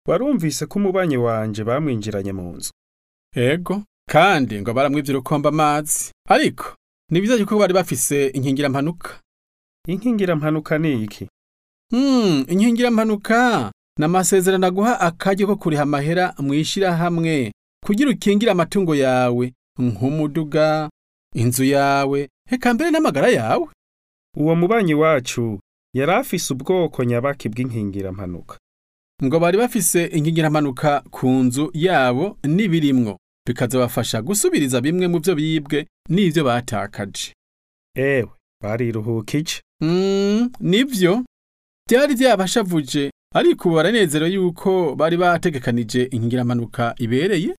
warumvise ko umubanyi wanje bamwinjiranye mu nzu ego kandi ngo baramwivye urukomba amazi ariko ni vyiza yuko bari bafise inkingirampanuka inkingirampanuka ni iki Hmm, inkingirampanuka ni amasezerano aguha akaryo ko kuriha amahera mw'ishirahamwe kugira ukingire amatungo yawe nk'umuduga inzu yawe eka mbere n'amagara yawe uwo mubanyi wacu yari afise ubwoko nyabaki bw'inkingirampanuka ngo bari bafise inkingirampanuka ku nzu yabo n'ibirimwo bikazabafasha gusubiriza bimwe mu vyo bibwe n'ivyo batakaje ewe bariruhukije Mm, nivyo byari byabashavuje ariko ubu baranezerewe yuko bari bategekanije inkingirampanuka ibereye